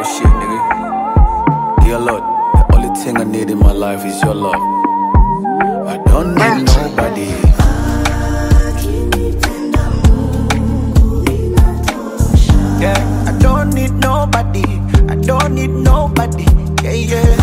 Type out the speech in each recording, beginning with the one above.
Real shit, nigga. Dear Lord, the only thing I need in my life is your love. I don't need nobody. Yeah, I don't need nobody. I don't need nobody. Yeah, yeah.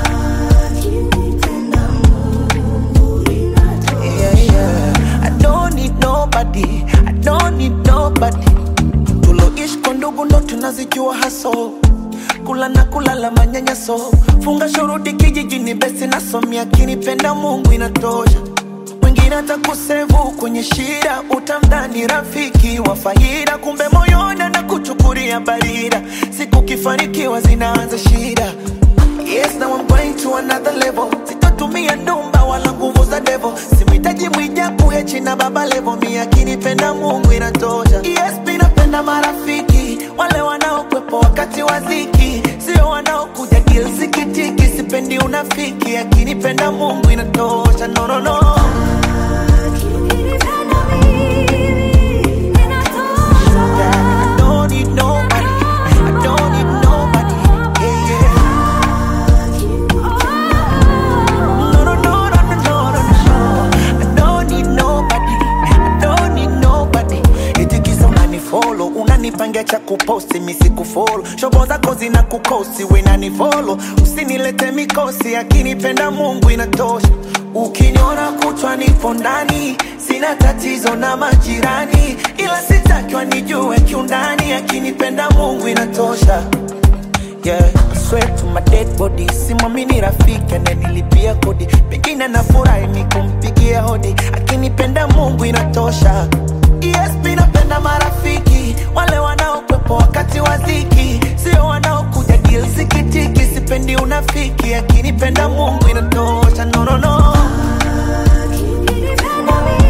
Yeah, yeah. I don't need nobody. I don't need nobody. Tuloishi kwa ndugu ndo tunazijua haso kula na kulala manyanyaso funga shuruti kijijini besi nasomia kinipenda mungu inatosha mwingine atakusevu kwenye shida utamdhani rafiki wa faida kumbe moyoni na kuchukulia barida siku kifanikiwa zinaanza shida Yes, now I'm going to another level. Sitatumia ndumba wala nguvu za devil. Simhitaji mwijaku hechi na baba levo. Mi akinipenda Mungu inatosha. Yes, mi napenda marafiki wale wanaokwepo wakati wa dhiki, sio wanaokuja deal zikitiki. Sipendi unafiki, akinipenda Mungu inatosha. No, no, no. Yeah, I don't need nobody. I don't need nobody. Yeah, yeah. No, no, no, no, no, no, no, no. I don't need nobody. I don't need nobody. Eti kisa unanifollow, unanipangia cha kuposti, mi sikufollow. Shobo zako zina kukosi, we nanifollow. Usinilete mikosi, akinipenda Mungu inatosha. Ukiniona kutwa nipo ndani, sina tatizo na majirani, ila sitakiwa nijue kiundani, akinipenda Mungu inatosha. Yeah, I swear to my dead body simwamini rafiki ananilipia kodi pengine nafurahi ni kumpigia hodi akinipenda mungu inatosha esp napenda marafiki wale wanaokwepo wakati wa dhiki sio wanaokuja deal zikitiki sipendi unafiki akinipenda mungu inatosha no, no, no.